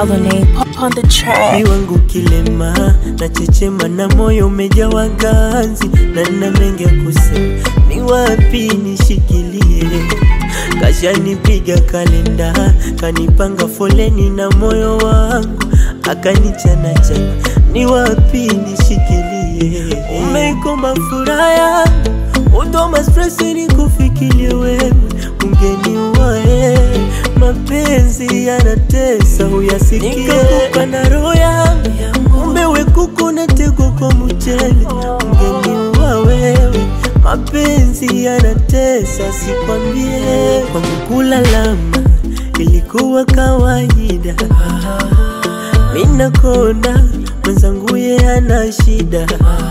Colony pop on the track. Ni wangu kilema na chechema na moyo umejawa ganzi na nina mengi ya kusema, ni wapi nishikilie? Kashanipiga kalenda, kanipanga foleni na moyo wangu akanichana chana, ni wapi nishikilie? Umeikoma furaha yangu, udoma stress ni kufikirie wewe, ungeniua eh, mapenzi yanatesa, uyasikie nikakupa na roho yangu, kumbe we kuku na tego kwa mchele, ungeniua wewe mapenzi yanatesa, sikwambie kwangu kulalama ilikuwa kawaida. Mina kona mwenzangu ye ana shida,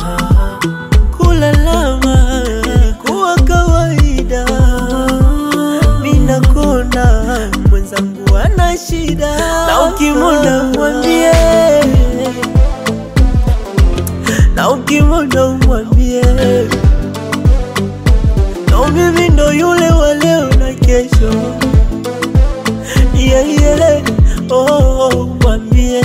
kulalama ilikuwa kawaida. Mina kona mwenzangu ana shida, na ukimwona mwambie, na ukimwona umwambie No, mimi ndo yule wa leo na kesho. Yeah, yeah, oh, oh, mwambie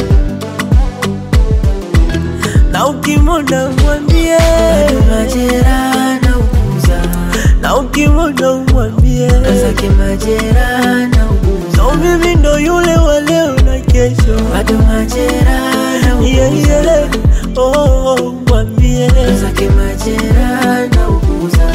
na ukimwona mwambie majera na uguza na ukimwona umwambie zake majera na uguza no, mimi ndo yule wa leo na kesho. bado majera na Yeah, uguza yeah, oh, oh, mwambie zake majera na uguza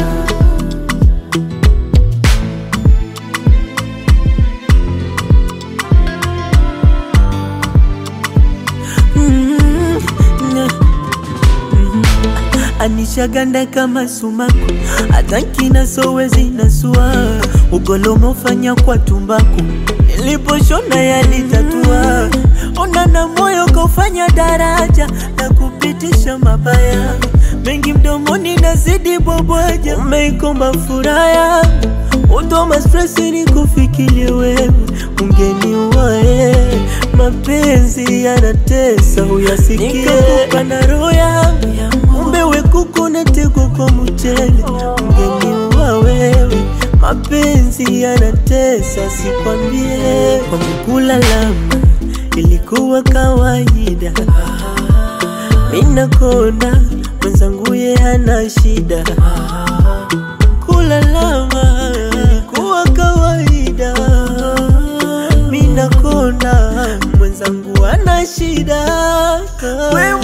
Mm, na- mm. anishaganda kama sumaku hata nkina sowezi nasua ugolomo fanya kwa tumbaku niliposhona yalitatua ona na moyo kaufanya daraja na kupitisha mabaya mengi mdomoni nazidi bwabwaja umeikomba furaha yangu Utoma stress ni kufikirie wewe, ungeniua eh. Mapenzi yanatesa, uyasikie nikakupa na roho yangu, kumbe we kuku na tego kwa mchele, ungeniua wewe. Mapenzi yanatesa, sikwambie kwangu kulalama ilikuwa kawaida. Mina kona mwenzangu ye hana shida kulalama ilikuwa kawaida. Mina kona mwenzangu ana shida, wewe